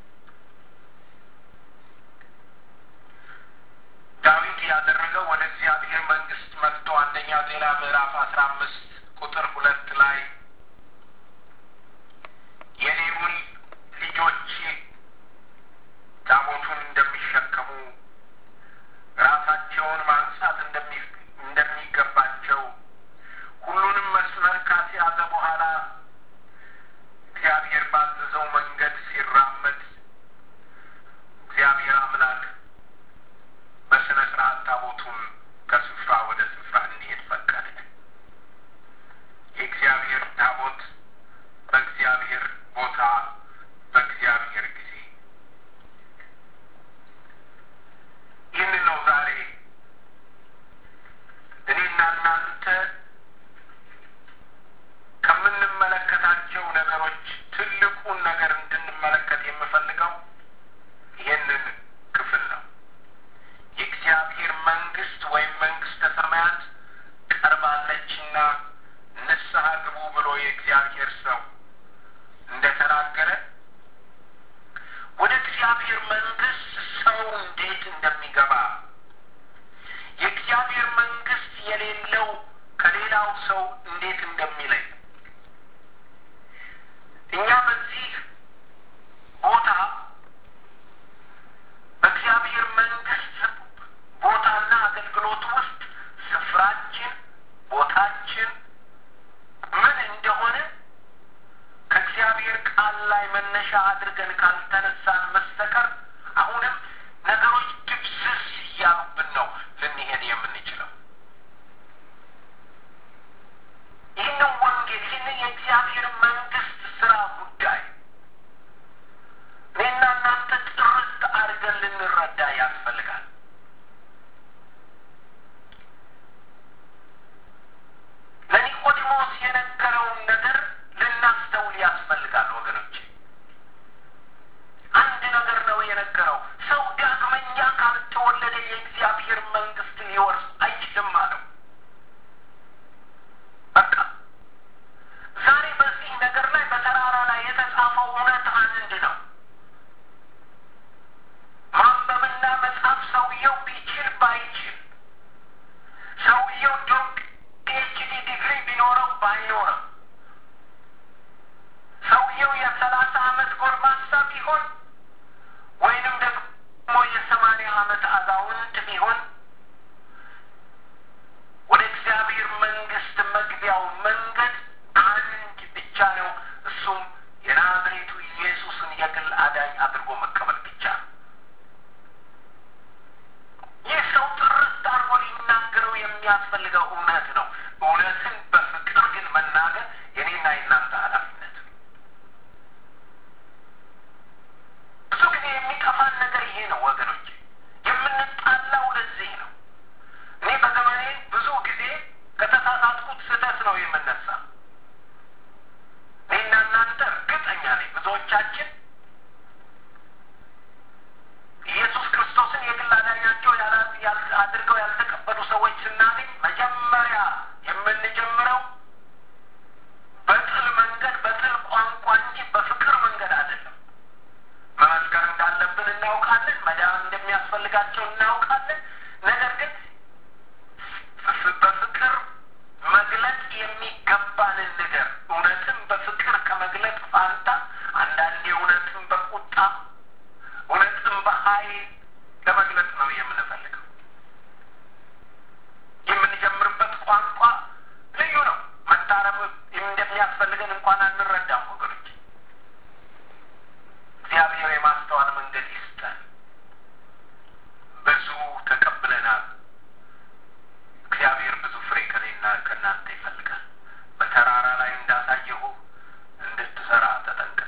ዳዊት ያደረገው ወደ እግዚአብሔር መንግስት መጥቶ አንደኛ ዜና ምዕራፍ አስራ አምስት ቁጥር ሁለት ላይ የሌዊ ልጆች ታቦቱን እንደሚሸከሙ ራሳቸውን ማንሳት እንደሚገባቸው ሁሉንም መስመር ካስያዘ በኋላ እግዚአብሔር ባዘዘው መንገድ ሲራመድ እግዚአብሔር አምላክ በስነ ስርዓት ታቦቱን ከስፍራ ወደ ስፍራ እንዲሄድ ፈቀደ። የእግዚአብሔር አድርገን ካልተነሳን መስተቀር አሁንም ነገሮች ድብስስ እያሉብን ነው ልንሄድ የምንችለው። ይህንን ወንጌል ይህንን የእግዚአብሔር መንግስት ስራ ጉዳይ እኔና እናንተ ጥርት አድርገን ልንረዳ ያስፈልጋል። ለኒቆዲሞስ የነገረውን ነገር ልናስተውል ያስፈልጋል ወገኖች። አንድ ነገር ነው የነገረው። ሰው ዳግመኛ ካልተወለደ የእግዚአብሔር መንግስት ሊወርስ አይችልም አለው። በቃ ዛሬ በዚህ ነገር ላይ በተራራ ላይ የተጻፈው እውነት አንድ ነው። ማንበብና መጻፍ ሰውየው ቢችል ባይችል ሰውየው ዶክ ፒኤችዲ ዲግሪ ቢኖረው ባይኖረው ሰውየው የሰላሳ አመት ጎልማሳ ቢሆን ወይንም ደግሞ የሰማንያ አመት አዛውንት ቢሆን ወደ እግዚአብሔር መንግስት መግቢያው መንገድ አንድ ብቻ ነው። እሱም የናዝሬቱ ኢየሱስን የግል አዳኝ አድርጎ መቀበል ብቻ ነው። ይህ ሰው ጥርት አድርጎ ሊናገረው የሚያስፈልገው እውነት ነው። እውነትን በፍቅር ግን መናገር የኔና የእናንተ ኃላፊነት ነው። ብዙ ጊዜ የሚጠፋን ነገር ይሄ ነው ወገኖች፣ የምንጣላው ለዚህ ነው። እኔ በዘመኔ ብዙ ጊዜ ከተሳሳትኩት ስህተት ነው የምነሳ። እኔና እናንተ እርግጠኛ ነኝ ብዙዎቻችን ኢየሱስ ክርስቶስን የግል አዳኛቸው አድርገው ያልተቀበሉ ሰዎች ስናገኝ መጀመሪያ የምንጀምረው በጥል መንገድ በጥል ቋንቋ እንጂ በፍቅር መንገድ አይደለም። መመስከር እንዳለብን እናውቃለን። መዳን እንደሚያስፈልጋቸው እናውቃለን። ነገር ግን በፍቅር መግለጥ የሚገባንን ነገር እውነትን በፍቅር ከመግለጥ ፋንታ አንዳንዴ እውነትን በቁጣ እውነትን በኃይል ለመግለጽ ነው የምንፈልገው። የምንጀምርበት ቋንቋ ልዩ ነው። መታረም እንደሚያስፈልገን እንኳን አንረዳም ወገኖች። እግዚአብሔር የማስተዋል መንገድ ይስጠን። ብዙ ተቀብለናል። እግዚአብሔር ብዙ ፍሬ ከኔና ከእናንተ ይፈልጋል። በተራራ ላይ እንዳሳየሁ እንድትሰራ ተጠንቀቅ።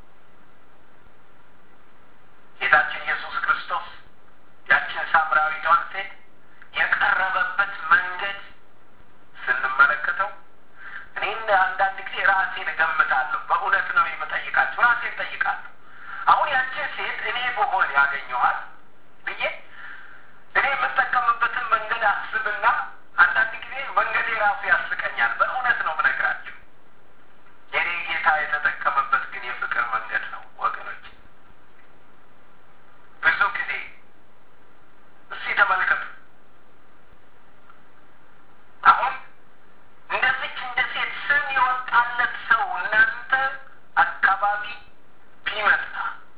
ጌታችን ኢየሱስ ክርስቶስ ያችን ሳምራዊቷን ሴት የቀረበበት መንገድ ስንመለከተው እኔም አንዳንድ ጊዜ ራሴን እገምታለሁ። በእውነት ነው የምጠይቃችሁ፣ ራሴን ጠይቃለሁ። አሁን ያችን ሴት እኔ በሆን ያገኘኋት ብዬ እኔ የምጠቀምበትን መንገድ አስብና አንዳንድ ጊዜ መንገዴ ራሱ ያስቀኛል። በእውነት ነው ምነግራችሁ። የኔ ጌታ የተጠቀመበት ግን የፍቅር መንገድ ነው ወገኖች። ብዙ ጊዜ እስቲ ተመልከቱ። አሁን እንደዚች እንደ ሴት ስም የወጣለት ሰው እናንተ አካባቢ ቢመጣ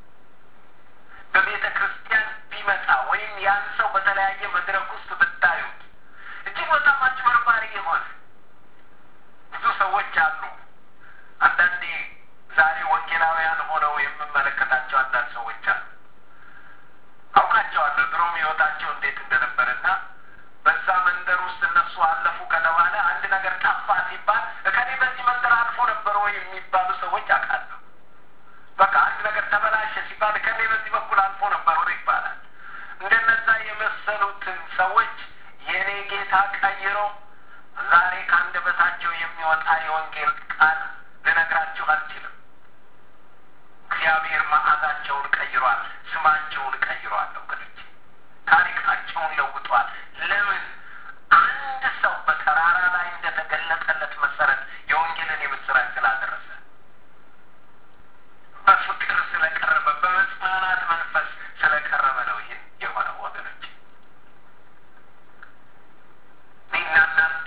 በቤተ ክርስቲያን ቢመጣ ወይም ያን ሰው በተለያየ መድረክ ውስጥ ብታዩት እጅግ በጣም አጭበርባሪ የሆነ ብዙ ሰዎች አሉ። አንዳንዴ ዛሬ ወንጌላውያን ሆነው የምመለከታቸው አንዳንድ ሰዎች አሉ። አውቃቸዋለሁ ድሮም ህይወታቸው እንዴት እንደነበረና በዛ መንደር ውስጥ እነሱ አለፉ ከተባለ አንድ ነገር ጠፋ ሲባል እከሌ በዚህ መንደር አልፎ ነበር ወይ የሚባሉ ሰዎች አውቃለሁ። በቃ አንድ ነገር ተበላሸ ሲባል እከሌ በዚህ በኩል አልፎ ነበር ወይ ይባላል። እንደነዛ የመሰሉትን ሰዎች የእኔ ጌታ ቀይሮ ዛሬ ከአንደበታቸው የሚወጣ የወንጌል ቃል ልነግራችሁ አልችልም። እግዚአብሔር መዓዛቸውን ቀይሯል፣ ስማቸውን ቀይሯል። ወገኖች ታሪካቸውን ለውጧል። ለምን? አንድ ሰው በተራራ ላይ እንደተገለጠለት መሰረት የወንጌልን የምስራች ስላደረሰ በፍቅር ስለቀረበ በመጽናናት መንፈስ ስለቀረበ ነው ይህን የሆነው ወገኖች። እኔና እናንተ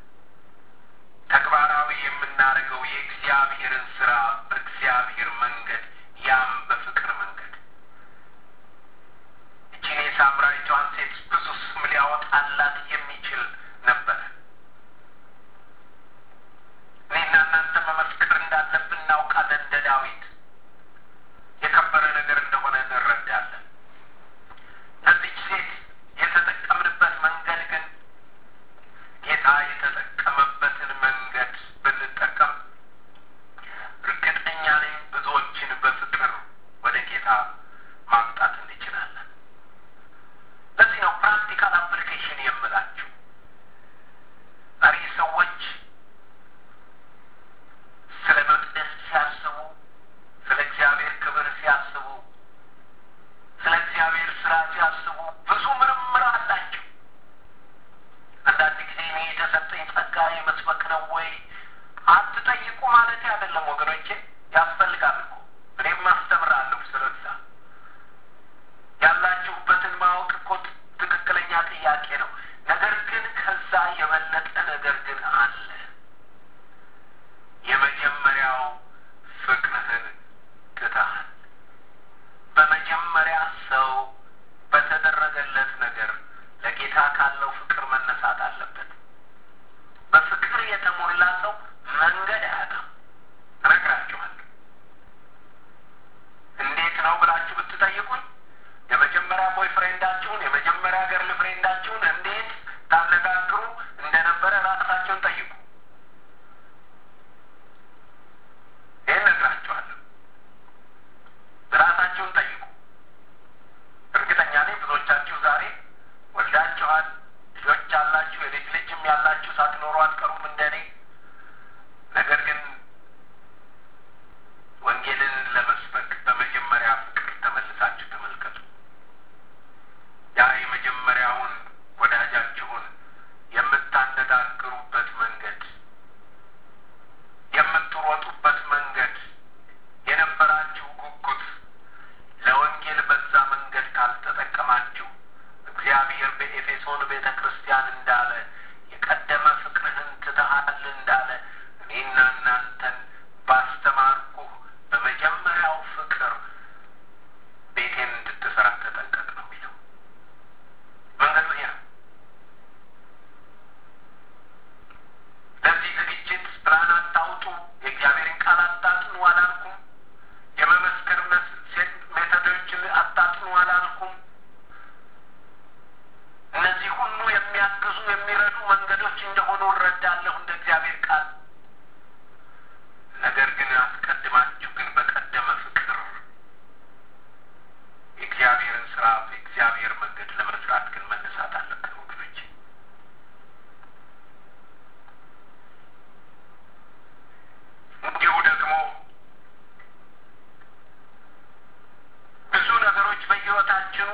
ተግባራዊ የምናደርገው የእግዚአብሔርን ስራ በእግዚአብሔር መንገድ ያም በፍቅር መንገድ እችን የሳምራዊቷን ሴት ብዙ ስም ሊያወጣላት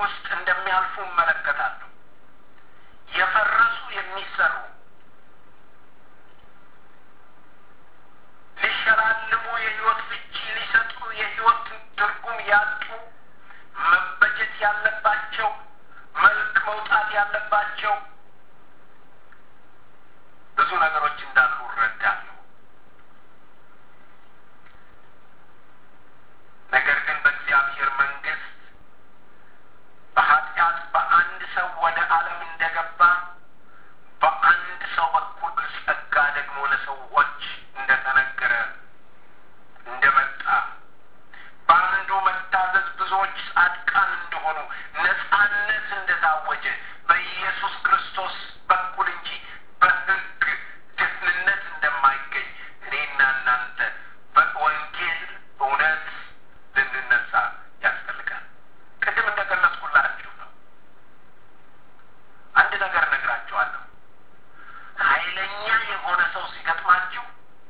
ውስጥ እንደሚያልፉ እመለከታለሁ። የፈረሱ የሚሰሩ ሊሸላልሙ የህይወት ፍቺ ሊሰጡ የህይወት ትርጉም ያጡ መበጀት ያለባቸው መልክ መውጣት ያለባቸው ብዙ ነገሮች እንዳሉ እረዳለሁ። ነገር ግን በእግዚአብሔር መንግስት በኃጢአት በአንድ ሰው ወደ ዓለም እንደገባ በአንድ ሰው በኩል ጸጋ ደግሞ ለሰዎች እንደተነገረ እንደመጣ በአንዱ መታዘዝ ብዙዎች ጻድቃን እንደሆኑ ነጻነት እንደታወጀ በኢየሱስ ክርስቶስ በኩል እንጂ በሕግ ደህንነት እንደማይገኝ እኔና እናንተ በወንጌል እውነት ልንነሳ ያስፈልጋል። ቅድም እንደገለጽኩላችሁ ነው። አንድ ነገር እነግራችኋለሁ። ኃይለኛ የሆነ ሰው ሲገጥማችሁ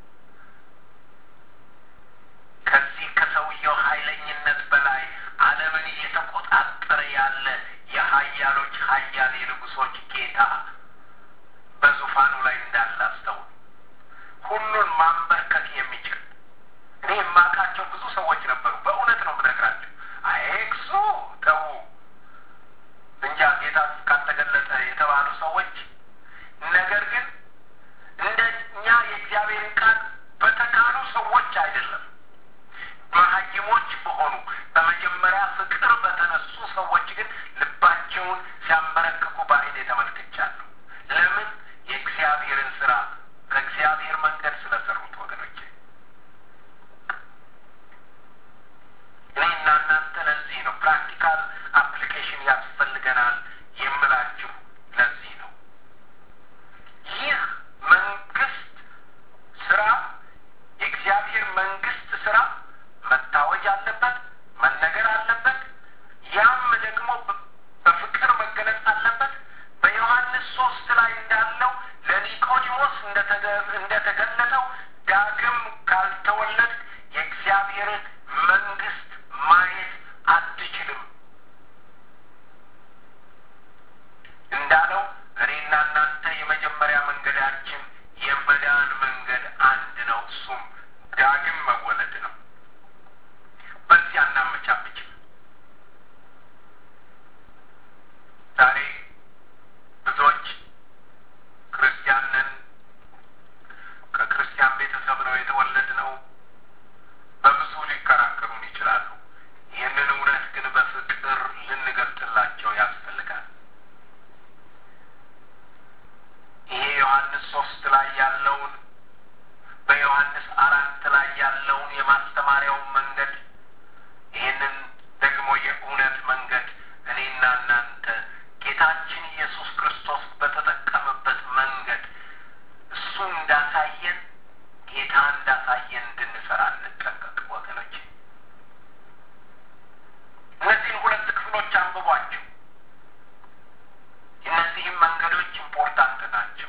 ከዚህ ከሰውየው ኃይለኝነት በላይ ዓለምን እየተቆጣጠረ ያለ የሀያሎች ሀያል የንጉሶች ጌታ በዙፋኑ ላይ እንዳለ አስተውሉ። ሁሉን ማንበርከክ የሚችል እኔ የማውቃቸው ብዙ ሰዎች ነበሩ። በእውነት ነው የምነግራቸው። አይክሱ ተዉ እንጃ ጌታ ካልተገለጠ የተባሉ ሰዎች ነገር ግን እንደ እኛ የእግዚአብሔርን ቃል በተካኑ ሰዎች አይደለም መሀይሞች በሆኑ በመጀመሪያ ፍቅር በተነሱ ሰዎች ግን ልባቸውን ሲያንበረክኩ በዓይኔ ተመልክቻለሁ። ለምን? የእግዚአብሔርን ስራ ከእግዚአብሔር መንገድ ስለሰሩት ወገኖቼ። እኔና እናንተ ለዚህ ነው ፕራክቲካል አፕሊኬሽን ያስፈልገናል የምላችሁ ለዚህ ነው። ይህ መንግስት ስራ የእግዚአብሔር መንግስት ስራ መታወጅ አለበት፣ መነገር አለበት። ያም ደግሞ በፍቅር መገለጽ አለበት። በዮሐንስ ሶስት ላይ እንዳለው ለኒቆዲሞስ እንደተገለጠው ዳግም ካልተወለድ የእግዚአብሔርን መንግስት ማየት አትችልም እንዳለው እኔና እናንተ የመጀመሪያ መንገዳችን የመዳን መንገድ አንድ ነው። እሱም ዳግም መወለድ ነው። በዚህ አናመቻምችም። ዛሬ ብዙዎች ክርስቲያን ነን፣ ከክርስቲያን ቤተሰብ ነው የተወለድነው በብዙ ሊከራከሩን ይችላሉ። ይህንን እውነት ግን በፍቅር ልንገልጥላቸው ያስፈልጋል። ይሄ ዮሐንስ ሶስት ላይ ያለውን በዮሐንስ አራት ላይ ያለውን የማስተማሪያውን መንገድ ይህንን ደግሞ የእውነት መንገድ እኔና እናንተ ጌታችን ኢየሱስ ክርስቶስ በተጠቀመበት መንገድ እሱ እንዳሳየን ጌታ እንዳሳየን እንድንሰራ እንጠንቀቅ ወገኖች። እነዚህን ሁለት ክፍሎች አንብቧቸው። እነዚህም መንገዶች ኢምፖርታንት ናቸው።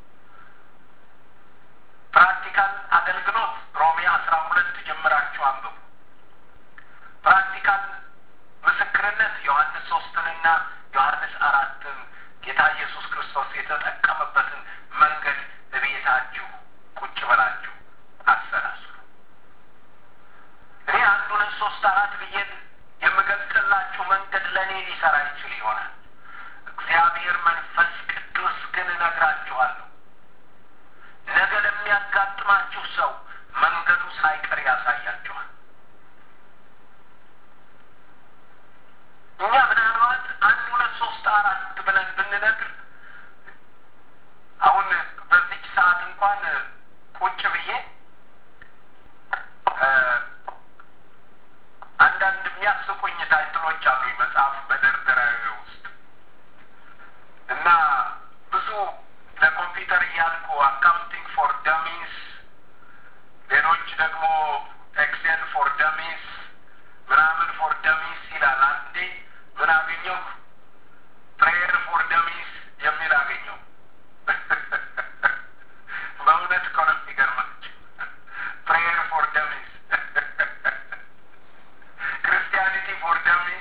ፕራክቲካል አገልግሎት ሮሜ አስራ ሁለት ጀምራችሁ አንብቡ። ፕራክቲካል ምስክርነት ዮሐንስ ሶስትንና ዮሐንስ አራትን ጌታ ኢየሱስ ክርስቶስ የተጠቀመበትን መንገድ እቤታችሁ ቁጭ ብላችሁ አሰላስሉ። እኔ አንዱን ሶስት አራት ብዬ የምገልጽላችሁ መንገድ ለእኔ ሊሰራ ይችል ይሆናል። እግዚአብሔር መንፈስ ቅዱስ ግን እነግራችኋለሁ ነገ ለሚያጋጥማችሁ ሰው መንገዱ ሳይቀር ያሳያችኋል። እኛ ምናልባት አንድ ሁለት ሶስት አራት ብለን ብንነግር አሁን በዚች ሰዓት እንኳን ቁጭ ብዬ አንዳንድ የሚያስቁኝ ታይትሎች አሉኝ መጽሐፍ መደርደሪያ ውስጥ እና ብዙ ለኮምፒውተር እያልኩ አካውንቲንግ ፎር ደሚስ፣ ሌሎች ደግሞ ኤክሴል ፎር ደሚስ ምናምን ፎር ደሚስ ይላል። አንዴ ምን አገኘሁ? ፕሬየር ፎር ደሚስ የሚል አገኘሁ። በእውነት እኮ ነው የሚገርማችሁ። ፕሬየር ፎር ደሚስ ክርስቲያኒቲ ፎር ደሚስ